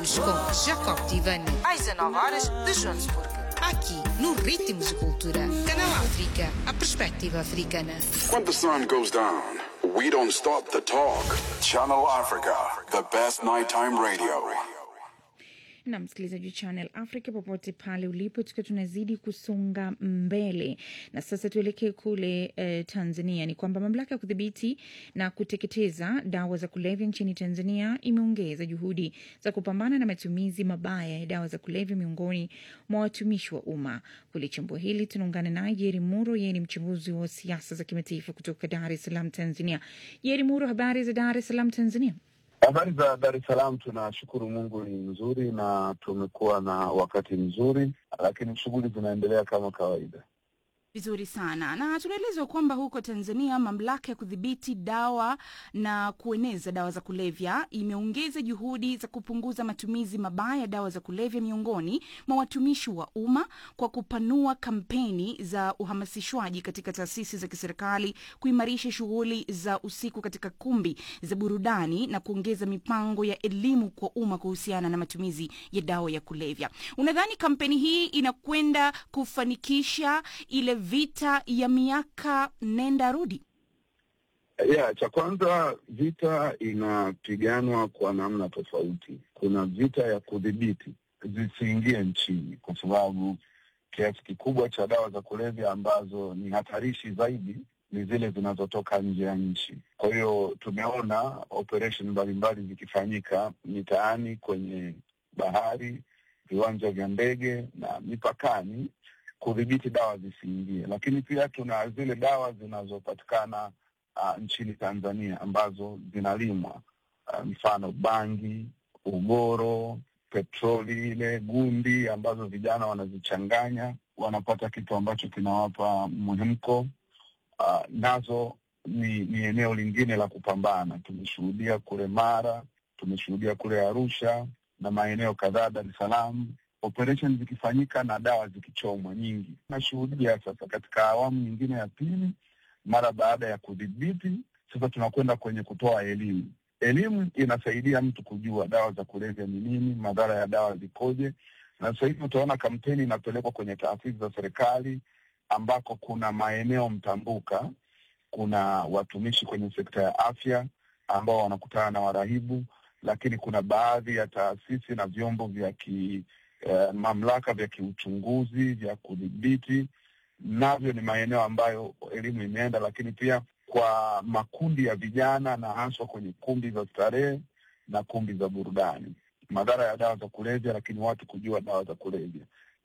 com Jacob Tivani, às 19 horas de Joanesburgo. Aqui, no Ritmos de Cultura. Canal África, a perspectiva africana. When the sun goes down, we don't stop the talk. Channel Africa, the best nighttime radio. na msikilizaji wa Channel Africa popote pale ulipo, tukiwa tunazidi kusonga mbele. Na sasa tuelekee kule eh, Tanzania. Ni kwamba mamlaka ya kudhibiti na kuteketeza dawa za kulevya nchini Tanzania imeongeza juhudi za kupambana na matumizi mabaya ya dawa za kulevya miongoni mwa watumishi wa umma. Kulichambua hili, tunaungana naye Jeri Muro, yeye ni mchambuzi wa siasa za kimataifa kutoka Dar es Salaam, Tanzania. Jeri Muro, habari za Dar es Salaam, Tanzania? Habari za Dar es Salaam, tunashukuru Mungu ni nzuri na tumekuwa na wakati mzuri, lakini shughuli zinaendelea kama kawaida. Vizuri sana na tunaelezwa kwamba huko Tanzania mamlaka ya kudhibiti dawa na kueneza dawa za kulevya imeongeza juhudi za kupunguza matumizi mabaya ya dawa za kulevya miongoni mwa watumishi wa umma kwa kupanua kampeni za uhamasishwaji katika taasisi za kiserikali, kuimarisha shughuli za usiku katika kumbi za burudani na kuongeza mipango ya elimu kwa umma kuhusiana na matumizi ya dawa ya kulevya. Unadhani kampeni hii inakwenda kufanikisha ile vita ya miaka nenda rudi? Yeah, cha kwanza vita inapiganwa kwa namna tofauti. Kuna vita ya kudhibiti zisiingie nchini, kwa sababu kiasi kikubwa cha dawa za kulevya ambazo ni hatarishi zaidi ni zile zinazotoka nje ya nchi. Kwa hiyo tumeona operation mbalimbali zikifanyika mitaani, kwenye bahari, viwanja vya ndege na mipakani kudhibiti dawa zisiingie, lakini pia tuna zile dawa zinazopatikana uh, nchini Tanzania ambazo zinalimwa uh, mfano bangi, ugoro, petroli ile gundi ambazo vijana wanazichanganya wanapata kitu ambacho kinawapa mhemko. Uh, nazo ni, ni eneo lingine la kupambana. Tumeshuhudia kule Mara, tumeshuhudia kule Arusha na maeneo kadhaa Dar es Salaam operation zikifanyika na dawa zikichomwa nyingi. Tunashuhudia sasa katika awamu nyingine ya pili, mara baada ya kudhibiti, sasa tunakwenda kwenye kutoa elimu. Elimu inasaidia mtu kujua dawa za kulevya ni nini, madhara ya dawa zikoje, na sasa hivi utaona kampeni inapelekwa kwenye taasisi za serikali ambako kuna maeneo mtambuka, kuna watumishi kwenye sekta ya afya ambao wanakutana na warahibu, lakini kuna baadhi ya taasisi na vyombo vya ki Eh, mamlaka vya kiuchunguzi vya kudhibiti navyo ni maeneo ambayo elimu imeenda, lakini pia kwa makundi ya vijana na haswa kwenye kumbi za starehe na kumbi za burudani, madhara ya dawa za kulevya, lakini watu kujua dawa za kulevya.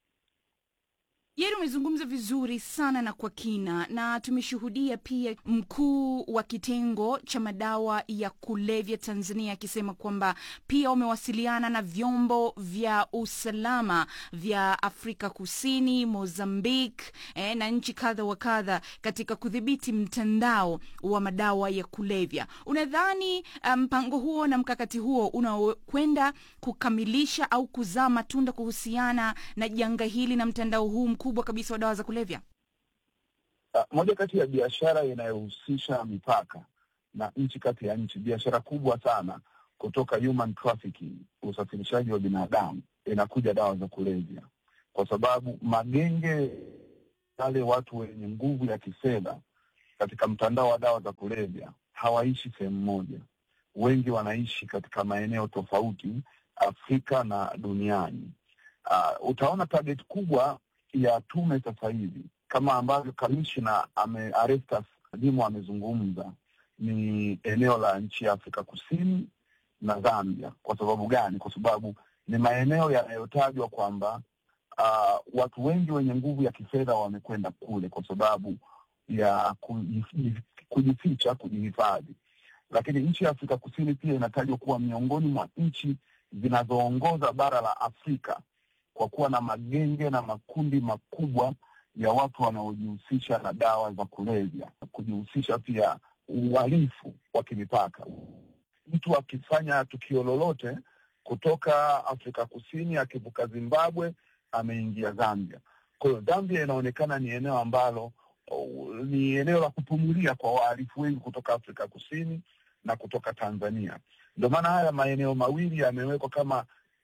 Yeri, umezungumza vizuri sana na kwa kina, na tumeshuhudia pia mkuu wa kitengo cha madawa ya kulevya Tanzania akisema kwamba pia wamewasiliana na vyombo vya usalama vya Afrika Kusini, Mozambique eh, na nchi kadha wa kadha katika kudhibiti mtandao wa madawa ya kulevya. Unadhani mpango um, huo na mkakati huo unakwenda kukamilisha au kuzaa matunda kuhusiana na janga hili na mtandao huu kubwa kabisa wa dawa za kulevya? Uh, moja kati ya biashara inayohusisha mipaka na nchi kati ya nchi, biashara kubwa sana kutoka human trafficking, usafirishaji wa binadamu, inakuja dawa za kulevya, kwa sababu magenge wale watu wenye nguvu ya kifedha katika mtandao wa dawa za kulevya hawaishi sehemu moja, wengi wanaishi katika maeneo tofauti Afrika na duniani. Uh, utaona target kubwa ya tume sasa hivi kama ambavyo kamishna ame Arestas Dimo amezungumza ni eneo la nchi ya Afrika Kusini na Zambia. Kwa sababu gani? Kwa sababu ni maeneo yanayotajwa kwamba uh, watu wengi wenye nguvu ya kifedha wamekwenda kule kwa sababu ya kujificha, kujihifadhi. Lakini nchi ya Afrika Kusini pia inatajwa kuwa miongoni mwa nchi zinazoongoza bara la Afrika kwa kuwa na magenge na makundi makubwa ya watu wanaojihusisha na dawa za kulevya, kujihusisha pia uhalifu wa kimipaka. Mtu akifanya tukio lolote kutoka Afrika Kusini akivuka Zimbabwe ameingia Zambia. Kwa hiyo Zambia inaonekana ni eneo ambalo uh, ni eneo la kupumulia kwa wahalifu wengi kutoka Afrika Kusini na kutoka Tanzania. Ndio maana haya maeneo mawili yamewekwa kama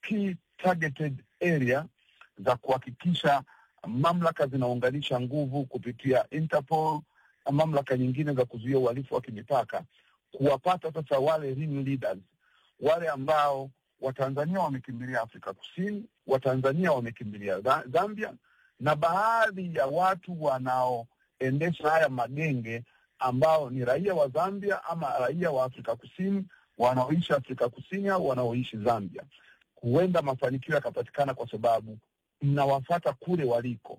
key targeted area za kuhakikisha mamlaka zinaunganisha nguvu kupitia Interpol na mamlaka nyingine za kuzuia uhalifu wa kimipaka, kuwapata sasa wale ring leaders, wale ambao Watanzania wamekimbilia Afrika Kusini, Watanzania wamekimbilia Za- Zambia, na baadhi ya watu wanaoendesha haya magenge ambao ni raia wa Zambia ama raia wa Afrika Kusini wanaoishi Afrika Kusini au wanaoishi Zambia. Huenda mafanikio yakapatikana kwa sababu mnawafata kule waliko.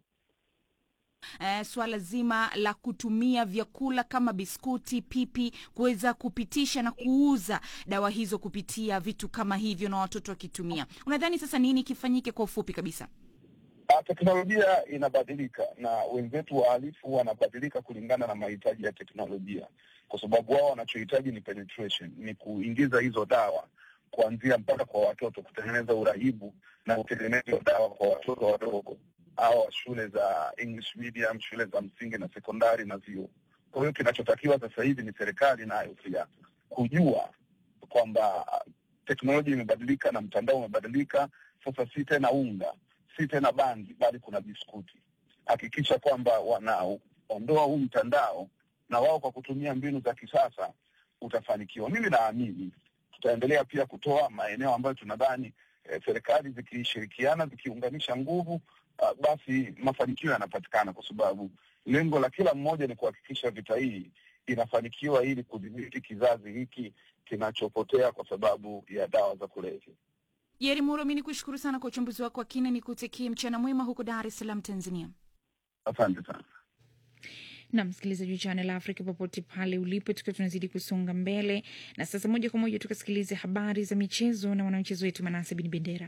eh, swala zima la kutumia vyakula kama biskuti, pipi kuweza kupitisha na kuuza dawa hizo kupitia vitu kama hivyo na watoto wakitumia. Unadhani sasa nini kifanyike kwa ufupi kabisa? Ah, teknolojia inabadilika na wenzetu wahalifu wanabadilika kulingana na mahitaji ya teknolojia, kwa sababu wao wanachohitaji ni penetration, ni kuingiza hizo dawa kuanzia mpaka kwa watoto, kutengeneza urahibu na utengenezaji wa dawa kwa watoto wadogo au shule za English medium, shule za msingi na sekondari na vyuo. Kwa hiyo kinachotakiwa sasa hivi ni serikali nayo pia kujua kwamba teknolojia imebadilika na mtandao umebadilika. Sasa si tena unga, si tena bangi, bali kuna biskuti. Hakikisha kwamba wanaondoa huu mtandao, na wao kwa kutumia mbinu za kisasa utafanikiwa. Mimi naamini tutaendelea pia kutoa maeneo ambayo tunadhani eh, serikali zikishirikiana zikiunganisha nguvu uh, basi mafanikio yanapatikana, kwa sababu lengo la kila mmoja ni kuhakikisha vita hii inafanikiwa ili kudhibiti kizazi hiki kinachopotea kwa sababu ya dawa za kulevya. Jeri Muro, mi ni kushukuru sana kwa uchambuzi wako wa kina, ni kutakie mchana mwema huko Dar es Salaam, Tanzania. Asante sana. na msikilizaji wa Channel Africa popote pale ulipo, tukiwa tunazidi kusonga mbele na sasa, moja kwa moja tukasikilize habari za michezo na wanamichezo wetu Manase Bin Bendera.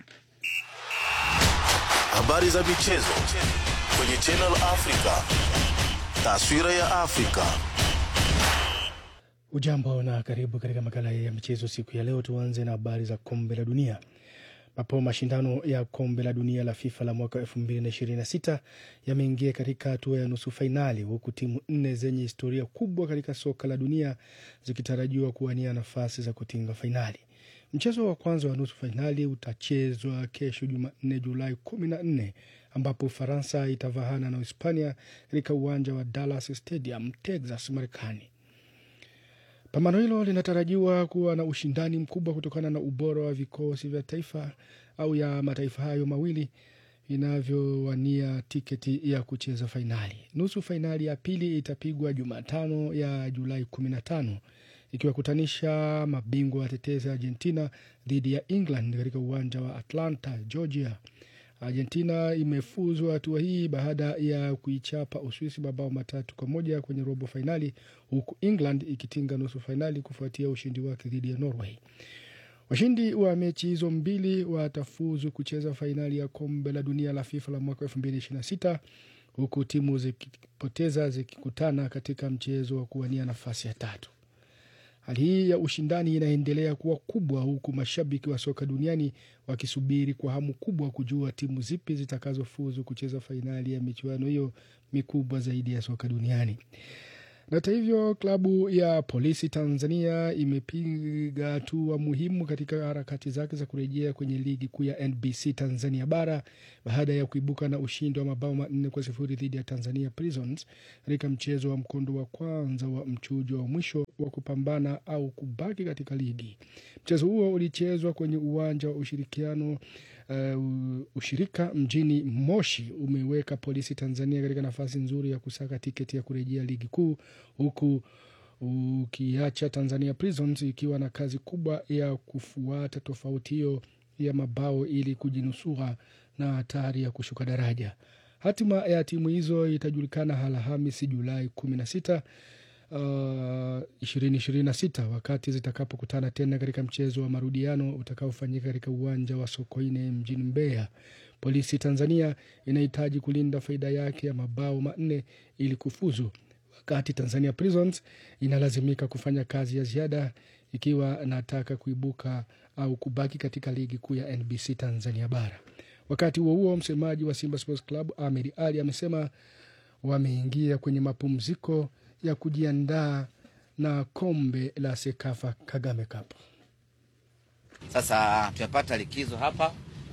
Habari za michezo kwenye Channel Africa. Taswira ya Afrika. Ujambo na karibu katika makala ya michezo siku ya leo. Tuanze na habari za kombe la dunia ambapo mashindano ya kombe la dunia la FIFA la mwaka 2026 yameingia katika hatua ya nusu fainali, huku timu nne zenye historia kubwa katika soka la dunia zikitarajiwa kuwania nafasi za kutinga fainali. Mchezo wa kwanza wa nusu fainali utachezwa kesho Jumanne, Julai 14 ambapo Ufaransa itavahana na Hispania katika uwanja wa Dallas Stadium, Texas, Marekani. Pambano hilo linatarajiwa kuwa na ushindani mkubwa kutokana na ubora wa vikosi vya taifa au ya mataifa hayo mawili vinavyowania tiketi ya kucheza fainali. Nusu fainali ya pili itapigwa Jumatano ya Julai 15 ikiwakutanisha mabingwa watetezi Argentina dhidi ya England katika uwanja wa Atlanta, Georgia. Argentina imefuzwa hatua hii baada ya kuichapa Uswisi mabao matatu kwa moja kwenye robo fainali, huku England ikitinga nusu fainali kufuatia ushindi wake dhidi ya Norway. Washindi wa mechi hizo mbili watafuzu kucheza fainali ya kombe la dunia la FIFA la mwaka 2026 huku timu zikipoteza zikikutana katika mchezo wa kuwania nafasi ya tatu. Hali hii ya ushindani inaendelea kuwa kubwa huku mashabiki wa soka duniani wakisubiri kwa hamu kubwa kujua timu zipi zitakazofuzu kucheza fainali ya michuano hiyo mikubwa zaidi ya soka duniani. Na hata hivyo, klabu ya polisi Tanzania imepiga hatua muhimu katika harakati zake za kurejea kwenye ligi kuu ya NBC Tanzania bara baada ya kuibuka na ushindi wa mabao manne kwa sifuri dhidi ya Tanzania Prisons katika mchezo wa mkondo wa kwanza wa mchujo wa mwisho wa kupambana au kubaki katika ligi. Mchezo huo ulichezwa kwenye uwanja wa ushirikiano uh, ushirika mjini Moshi umeweka polisi Tanzania katika nafasi nzuri ya kusaka tiketi ya kurejea ligi kuu huku ukiacha Tanzania Prisons ikiwa na kazi kubwa ya kufuata tofauti hiyo ya mabao ili kujinusura na hatari ya kushuka daraja. Hatima ya timu hizo itajulikana Alhamisi Julai kumi na sita ishirini ishirini na sita wakati zitakapokutana tena katika mchezo wa marudiano utakaofanyika katika uwanja wa Sokoine mjini Mbeya. Polisi Tanzania inahitaji kulinda faida yake ya mabao manne ili kufuzu, wakati Tanzania Prisons inalazimika kufanya kazi ya ziada ikiwa anataka kuibuka au kubaki katika ligi kuu ya NBC Tanzania bara. Wakati huo huo, msemaji wa Simba Sports Club Ahmed Ali amesema wameingia kwenye mapumziko ya kujiandaa na kombe la Sekafa Kagame Cup. Sasa tumepata likizo hapa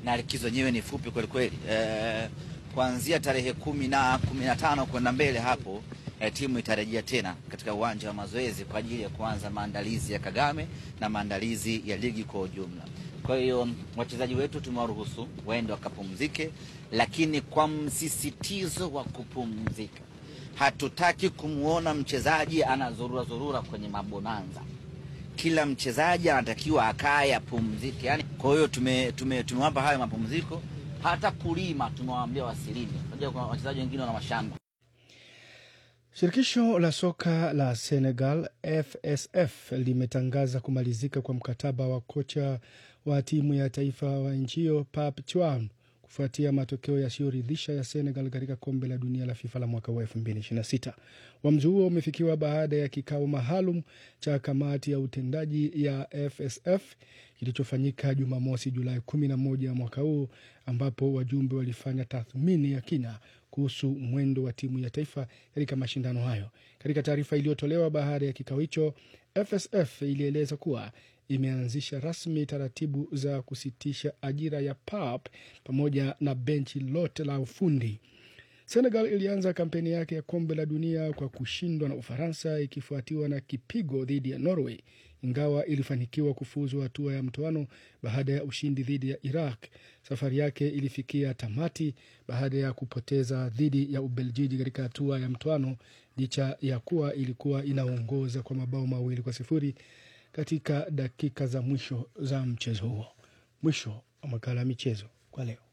na likizo yenyewe ni fupi kwelikweli. E, kuanzia tarehe kumi na kumi na tano kwenda mbele hapo e, timu itarejea tena katika uwanja wa mazoezi kwa ajili ya kuanza maandalizi ya Kagame na maandalizi ya ligi kwa ujumla. Kwa hiyo wachezaji wetu tumewaruhusu waende wakapumzike, lakini kwa msisitizo wa kupumzika. Hatutaki kumwona mchezaji anazurura zurura kwenye mabonanza. Kila mchezaji anatakiwa akae apumzike. Yani, kwa hiyo tume, tume, tumewapa hayo mapumziko. Hata kulima tumewaambia wasilime. Unajua kuna wachezaji wengine wana mashamba. Shirikisho la soka la Senegal FSF limetangaza kumalizika kwa mkataba wa kocha wa timu ya taifa wa nchi hiyo Pape Thiaw kufuatia matokeo yasiyoridhisha ya Senegal katika kombe la dunia la FIFA la mwaka wa 2026. Uamuzi huo umefikiwa baada ya kikao maalum cha kamati ya utendaji ya FSF kilichofanyika Jumamosi Julai 11 mwaka huu, ambapo wajumbe walifanya tathmini ya kina kuhusu mwendo wa timu ya taifa katika mashindano hayo. Katika taarifa iliyotolewa baada ya kikao hicho, FSF ilieleza kuwa imeanzisha rasmi taratibu za kusitisha ajira ya Pap pamoja na benchi lote la ufundi. Senegal ilianza kampeni yake ya kombe la dunia kwa kushindwa na Ufaransa, ikifuatiwa na kipigo dhidi ya Norway, ingawa ilifanikiwa kufuzu hatua ya mtoano baada ya ushindi dhidi ya Iraq. Safari yake ilifikia tamati baada ya kupoteza dhidi ya Ubeljiji katika hatua ya mtoano, licha ya kuwa ilikuwa inaongoza kwa mabao mawili kwa sifuri katika dakika za mwisho za mchezo huo. Mwisho wa makala ya michezo kwa leo.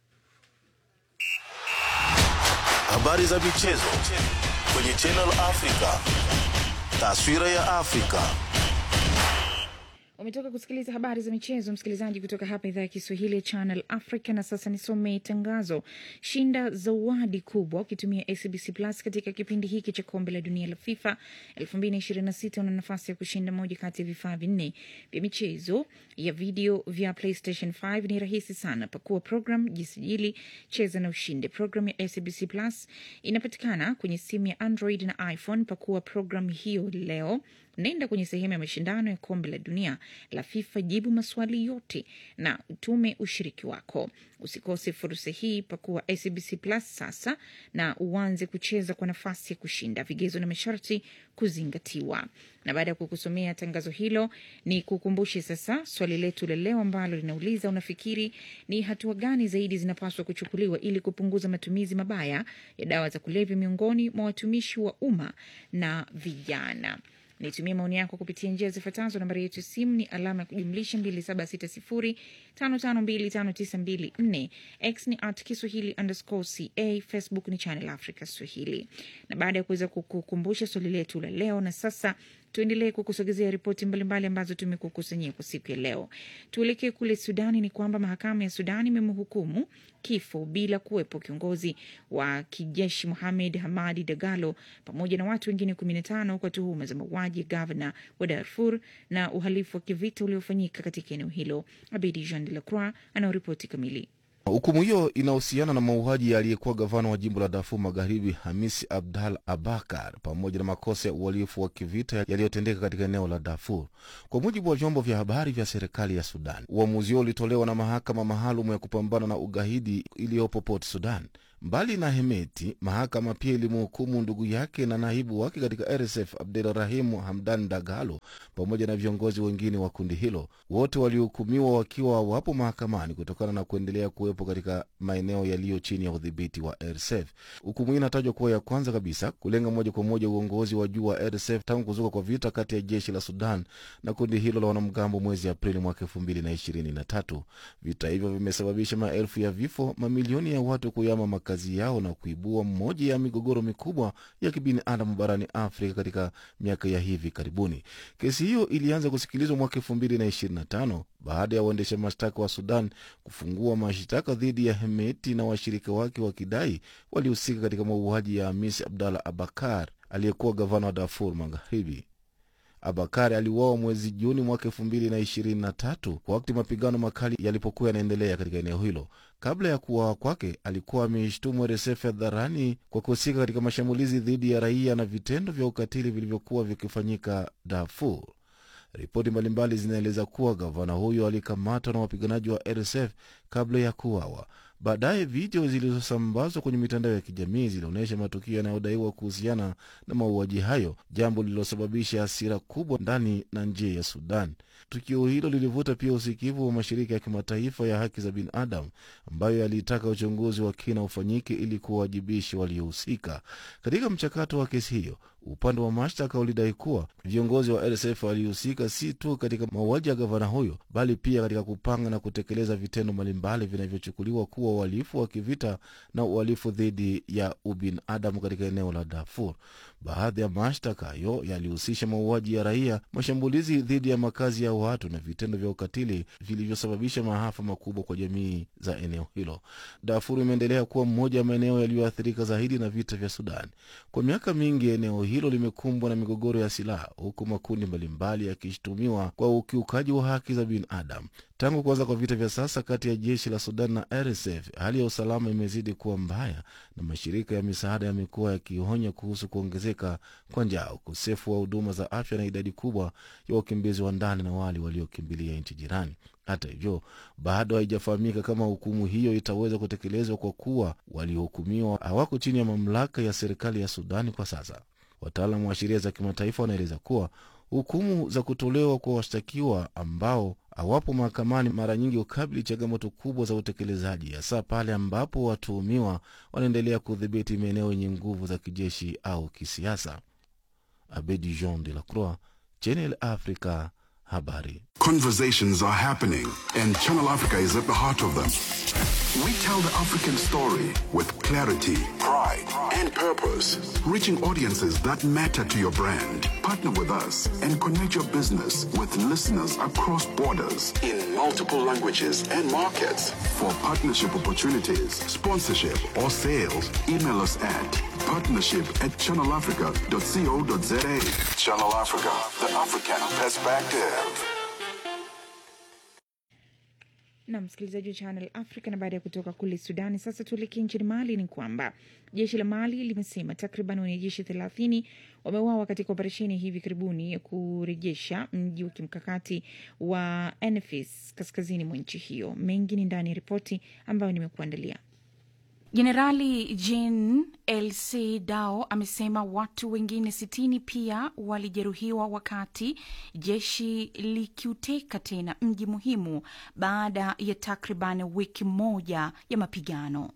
Habari za michezo kwenye Channel Africa. Taswira ya Afrika. Umetoka kusikiliza habari za michezo, msikilizaji, kutoka hapa idhaa ya Kiswahili ya Channel Africa. Na sasa nisome tangazo: shinda zawadi kubwa ukitumia SBC Plus katika kipindi hiki cha kombe la dunia la FIFA 2026. Una nafasi ya kushinda moja kati ya vifaa vinne vya michezo ya video vya PlayStation 5. Ni rahisi sana, pakua program, jisajili, cheza na ushinde. Program ya SBC Plus inapatikana kwenye simu ya Android na iPhone. Pakua program hiyo leo. Nenda kwenye sehemu ya mashindano ya kombe la dunia la FIFA, jibu maswali yote na utume ushiriki wako. Usikose fursa hii, pakua SBC Plus sasa na uanze kucheza kwa nafasi ya kushinda. Vigezo na masharti kuzingatiwa. Na baada ya kukusomea tangazo hilo, ni kukumbushe sasa swali letu la leo ambalo linauliza, unafikiri ni hatua gani zaidi zinapaswa kuchukuliwa ili kupunguza matumizi mabaya ya dawa za kulevya miongoni mwa watumishi wa umma na vijana? Nitumie maoni yako kupitia njia zifuatazo. Nambari yetu ya simu ni alama ya kujumlisha 276055259254. X ni at Kiswahili underscore ca. Facebook ni Channel Africa Swahili. Na baada ya kuweza kukukumbusha swali letu la leo, na sasa tuendelee kukusogezea ripoti mbalimbali ambazo tumekukusanyia kwa siku ya leo. Tuelekee kule Sudani. Ni kwamba mahakama ya Sudani imemhukumu kifo bila kuwepo kiongozi wa kijeshi Mohamed Hamadi Dagalo pamoja na watu wengine 15 kwa tuhuma za mauaji ya gavana wa Darfur na uhalifu wa kivita uliofanyika katika eneo hilo. Abedi Jean de la Croix anaoripoti kamili. Hukumu hiyo inahusiana na mauaji ya aliyekuwa gavana wa jimbo la Darfur Magharibi, Hamisi Abdal Abakar, pamoja na makosa ya uhalifu wa kivita yaliyotendeka katika eneo la Darfur, kwa mujibu wa vyombo vya habari vya serikali ya Sudan. Uamuzi huo ulitolewa na mahakama maalum ya kupambana na ugaidi iliyopo Port Sudan. Mbali na Hemeti, mahakama pia ilimhukumu ndugu yake na naibu wake katika RSF Abdelrahimu Hamdan Dagalo pamoja na viongozi wengine wa kundi hilo. Wote walihukumiwa wakiwa wapo mahakamani kutokana na kuendelea kuwepo katika maeneo yaliyo chini ya udhibiti wa RSF. Hukumu hii inatajwa kuwa ya kwanza kabisa kulenga moja kwa moja uongozi wa juu wa RSF tangu kuzuka kwa vita kati ya jeshi la Sudan na kundi hilo la wanamgambo mwezi Aprili mwaka elfu mbili na ishirini na tatu. Vita hivyo vimesababisha maelfu ya vifo, mamilioni ya watu kuyama kazi yao na kuibua mmoja ya migogoro mikubwa ya kibinadamu barani Afrika katika miaka ya hivi karibuni. Kesi hiyo ilianza kusikilizwa mwaka elfu mbili na ishirini na tano baada ya waendesha mashtaka wa Sudan kufungua mashtaka dhidi ya Hemeti na washirika wake wakidai walihusika katika mauaji ya Hamis Abdallah Abakar aliyekuwa gavana wa Darfur Magharibi. Abakari aliuawa mwezi Juni mwaka elfu mbili na ishirini na tatu wakati mapigano makali yalipokuwa yanaendelea katika eneo hilo. Kabla ya kuuawa kwake, alikuwa ameishtumu RSF hadharani kwa kuhusika katika mashambulizi dhidi ya raia na vitendo vya ukatili vilivyokuwa vikifanyika Darfur. Ripoti mbalimbali zinaeleza kuwa gavana huyo alikamatwa na wapiganaji wa RSF kabla ya kuuawa. Baadaye video zilizosambazwa kwenye mitandao ya kijamii zilionyesha matukio yanayodaiwa kuhusiana na mauaji hayo, jambo lililosababisha hasira kubwa ndani na nje ya Sudan. Tukio hilo lilivuta pia usikivu wa mashirika ya kimataifa ya haki za binadamu ambayo yalitaka uchunguzi wa kina ufanyike ili kuwawajibisha waliohusika katika mchakato wa kesi hiyo. Upande wa mashtaka ulidai kuwa viongozi wa RSF walihusika si tu katika mauaji ya gavana huyo, bali pia katika kupanga na kutekeleza vitendo mbalimbali vinavyochukuliwa kuwa uhalifu wa kivita na uhalifu dhidi ya ubinadamu katika eneo la Darfur. Baadhi ya mashtaka hayo yalihusisha mauaji ya raia, mashambulizi dhidi ya makazi ya watu na vitendo vya ukatili vilivyosababisha maafa makubwa kwa jamii za eneo hilo. Darfur imeendelea kuwa mmoja wa maeneo yaliyoathirika zaidi na vita vya Sudan. Kwa miaka mingi, eneo hilo limekumbwa na migogoro ya silaha, huku makundi mbalimbali yakishutumiwa kwa ukiukaji wa haki za binadamu. Tangu kuanza kwa vita vya sasa kati ya jeshi la Sudan na RSF, hali ya usalama imezidi kuwa mbaya na mashirika ya misaada yamekuwa yakionya kuhusu kuongezeka kwa njaa, ukosefu wa huduma za afya na idadi kubwa ya wakimbizi wa ndani na wale waliokimbilia nchi jirani. Hata hivyo, bado haijafahamika kama hukumu hiyo itaweza kutekelezwa kwa kuwa waliohukumiwa hawako chini ya mamlaka ya serikali ya Sudani kwa sasa. Wataalamu wa sheria za kimataifa wanaeleza kuwa hukumu za kutolewa kwa washtakiwa ambao hawapo mahakamani mara nyingi hukabili changamoto kubwa za utekelezaji, hasa pale ambapo watuhumiwa wanaendelea kudhibiti maeneo yenye nguvu za kijeshi au kisiasa. Abedi Jean de la Croix, Channel Africa, habari. Conversations are happening, and Channel Africa is at the heart of them. We tell the African story with clarity, pride, and purpose, reaching audiences that matter to your brand. Partner with us and connect your business with listeners across borders in multiple languages and markets. For partnership opportunities, sponsorship, or sales, email us at partnership at channelafrica.co.za. Channel Africa, the African perspective. na msikilizaji wa Channel Africa. Na baada ya kutoka kule Sudani, sasa tuelekee nchini Mali. Ni kwamba jeshi la Mali limesema takriban wanajeshi thelathini wameuawa katika operesheni hivi karibuni ya kurejesha mji wa kimkakati wa Enfis kaskazini mwa nchi hiyo. Mengi ni ndani ya ripoti ambayo nimekuandalia. Jenerali Jean LC Dao amesema watu wengine sitini pia walijeruhiwa wakati jeshi likiuteka tena mji muhimu baada ya takriban wiki moja ya mapigano.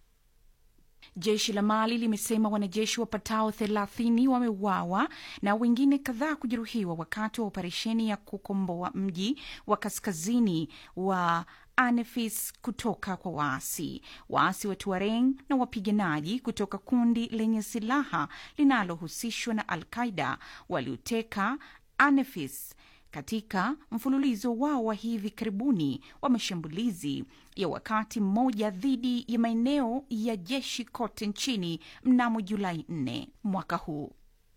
Jeshi la Mali limesema wanajeshi wapatao thelathini wameuawa na wengine kadhaa kujeruhiwa wakati wa operesheni ya kukomboa mji wa kaskazini wa Anefis kutoka kwa waasi. Waasi wa Tuareg na wapiganaji kutoka kundi lenye silaha linalohusishwa na Al Qaida walioteka Anefis katika mfululizo wao wa hivi karibuni wa mashambulizi ya wakati mmoja dhidi ya maeneo ya jeshi kote nchini mnamo Julai 4 mwaka huu.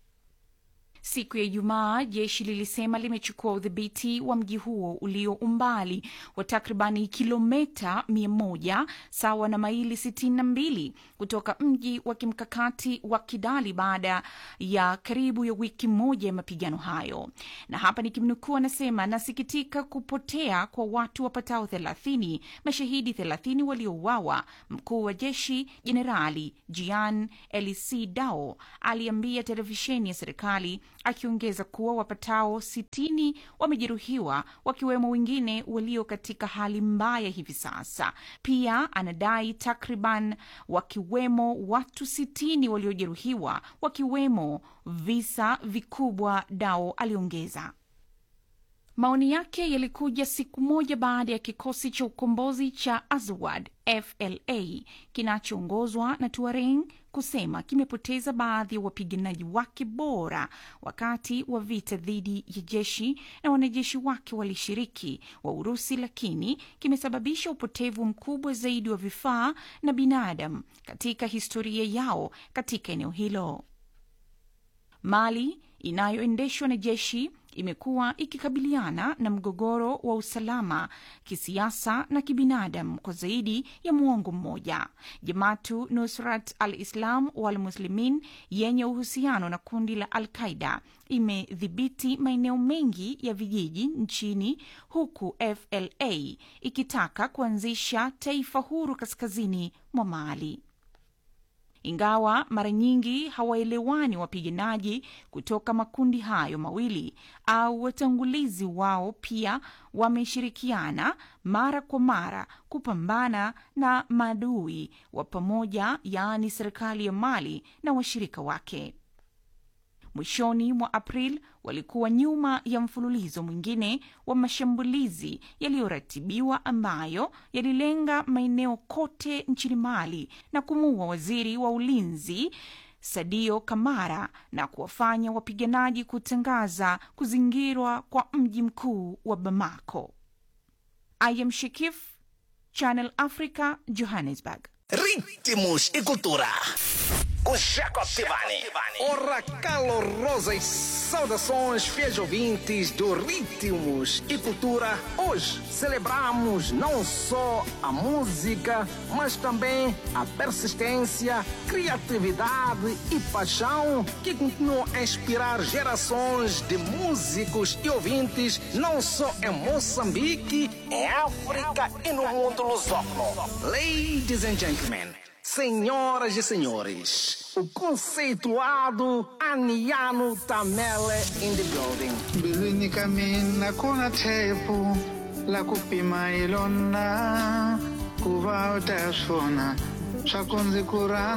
Siku ya Ijumaa jeshi lilisema limechukua udhibiti wa mji huo ulio umbali wa takribani kilomita 100 sawa na maili 62 kutoka mji wa kimkakati wa Kidali baada ya karibu ya wiki moja ya mapigano hayo. Na hapa nikimnukuu, anasema nasikitika kupotea kwa watu wapatao 30, mashahidi 30 waliouawa. Mkuu wa jeshi Jenerali Jian Elisi Dao aliambia televisheni ya serikali akiongeza kuwa wapatao sitini wamejeruhiwa wakiwemo wengine walio katika hali mbaya hivi sasa. Pia anadai takriban wakiwemo watu sitini waliojeruhiwa wakiwemo visa vikubwa, Dao aliongeza. Maoni yake yalikuja siku moja baada ya kikosi cha ukombozi cha Azawad FLA kinachoongozwa na Tuareg kusema kimepoteza baadhi ya wapiganaji wake bora wakati wa vita dhidi ya jeshi na wanajeshi wake walishiriki wa Urusi, lakini kimesababisha upotevu mkubwa zaidi wa vifaa na binadamu katika historia yao katika eneo hilo. Mali inayoendeshwa na jeshi imekuwa ikikabiliana na mgogoro wa usalama kisiasa na kibinadamu kwa zaidi ya muongo mmoja. Jamatu Nusrat al-Islam wal Muslimin yenye uhusiano na kundi la Al-Qaida imedhibiti maeneo mengi ya vijiji nchini huku FLA ikitaka kuanzisha taifa huru kaskazini mwa Mali. Ingawa mara nyingi hawaelewani wapiganaji kutoka makundi hayo mawili au watangulizi wao, pia wameshirikiana mara kwa mara kupambana na maadui wa pamoja, yaani serikali ya Mali na washirika wake. Mwishoni mwa April walikuwa nyuma ya mfululizo mwingine wa mashambulizi yaliyoratibiwa ambayo yalilenga maeneo kote nchini Mali na kumuua waziri wa ulinzi Sadio Kamara na kuwafanya wapiganaji kutangaza kuzingirwa kwa mji mkuu wa Bamako. I am Shekif, Channel Africa, Johannesburg. Ritmos e cultura. Com Jaco Tivani. Ora calorosas saudações, fiéis ouvintes do Ritmos e Cultura. Hoje celebramos não só a música, mas também a persistência, criatividade e paixão que continuam a inspirar gerações de músicos e ouvintes, não só em Moçambique, em África e no mundo lusófono. Ladies and gentlemen. Senhoras e senhores, o conceituado Aniano Tamele in the building. mbilwini ka mina ku na thepu la ku pima hi lona ku va u ta swona swa ku ndzi ku rhandza